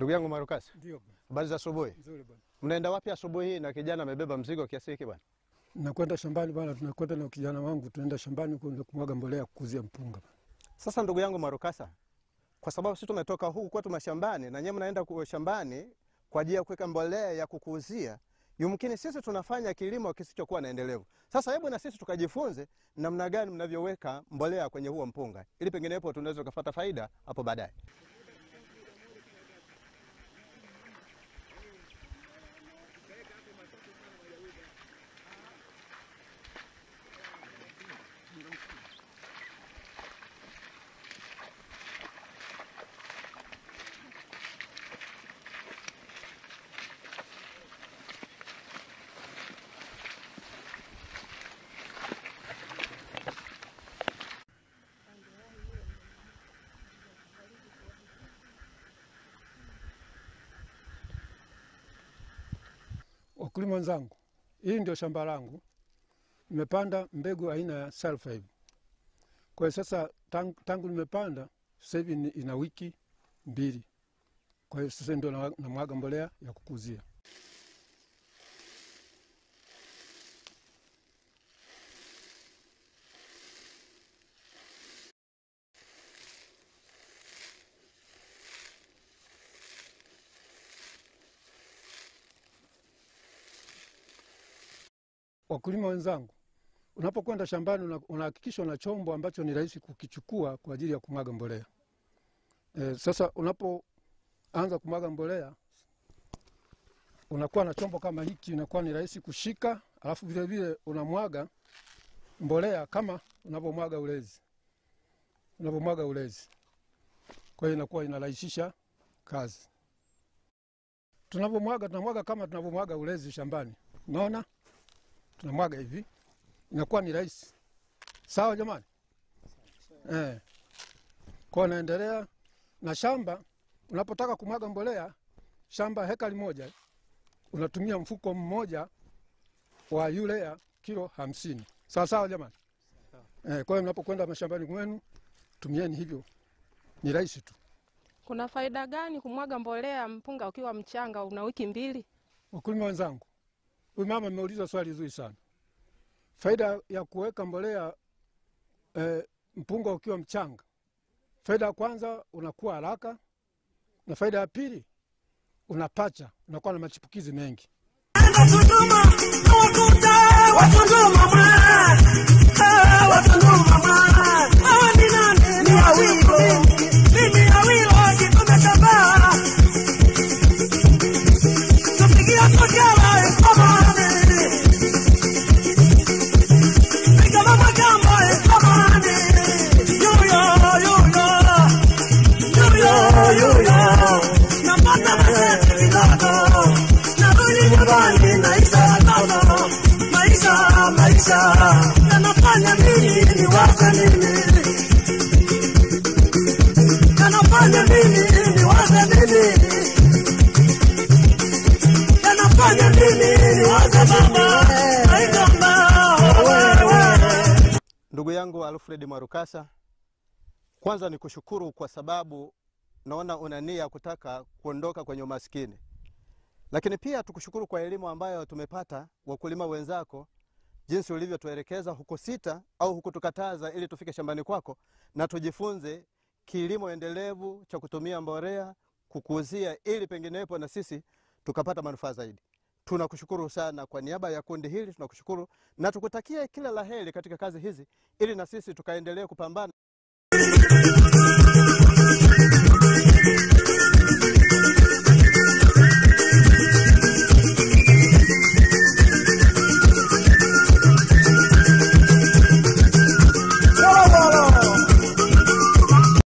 Ndugu yangu Marukasi, Ndio bwana. habari za asubuhi. Nzuri bwana. Mnaenda wapi asubuhi hii na kijana amebeba mzigo kiasi hiki bwana? Nakwenda shambani bwana, tunakwenda na kijana wangu, tunaenda shambani kwenda kumwaga mbolea kukuzia mpunga. Sasa ndugu yangu Marukasa, kwa sababu sisi tumetoka huku kwetu mashambani na nyewe mnaenda ku- shambani kwa ajili ya kuweka mbolea ya kukuuzia, yumkini sisi tunafanya kilimo kisichokuwa na endelevu. Sasa hebu na sisi tukajifunze namna gani mnavyoweka mbolea kwenye huo mpunga, ili penginepo tunaweza tukapata faida hapo baadaye. Wakulima wenzangu, hii ndio shamba langu, nimepanda mbegu aina ya sulfide. Kwa hiyo sasa tangu, tangu nimepanda sasa hivi ni- ina wiki mbili. Kwa hiyo sasa ndio na- namwaga mbolea ya kukuzia. Wakulima wenzangu, unapokwenda shambani una- unahakikisha una chombo ambacho ni rahisi kukichukua kwa ajili ya kumwaga mbolea. E, sasa unapoanza kumwaga mbolea unakuwa na chombo kama hiki, inakuwa ni rahisi kushika, alafu vile vile unamwaga mbolea kama unavyomwaga ulezi, unavyomwaga ulezi. Kwa hiyo inakuwa inarahisisha kazi. Tunavyomwaga tunamwaga kama tunavyomwaga ulezi shambani, unaona tunamwaga hivi, inakuwa ni rahisi. Sawa jamani? Eh. Kwa naendelea na shamba. Unapotaka kumwaga mbolea shamba hekari moja, unatumia mfuko mmoja wa urea kilo hamsini. Sawa sawa jamani? Eh, kwa hiyo mnapokwenda mashambani mwenu tumieni hivyo, ni rahisi tu. Kuna faida gani kumwaga mbolea mpunga ukiwa mchanga una wiki mbili? Wakulima wenzangu, huyu mama ameuliza swali zuri sana. Faida ya kuweka mbolea eh, mpunga ukiwa mchanga, faida ya kwanza unakuwa haraka, na faida ya pili unapacha, unakuwa na machipukizi mengi. Yanafanya nini niwaze nini? Yanafanya nini niwaze nini? Yanafanya nini niwaze baba? Naigamba wewe. Ndugu yangu Alfred Marukasa, kwanza ni kushukuru kwa sababu naona una nia ya kutaka kuondoka kwenye umaskini, lakini pia tukushukuru kwa elimu ambayo tumepata wakulima wenzako, jinsi ulivyotuelekeza huku sita au hukutukataza ili tufike shambani kwako na tujifunze kilimo endelevu cha kutumia mbolea kukuuzia, ili penginepo na sisi tukapata manufaa zaidi. Tunakushukuru sana kwa niaba ya kundi hili, tunakushukuru na tukutakie kila laheri katika kazi hizi, ili na sisi tukaendelee kupambana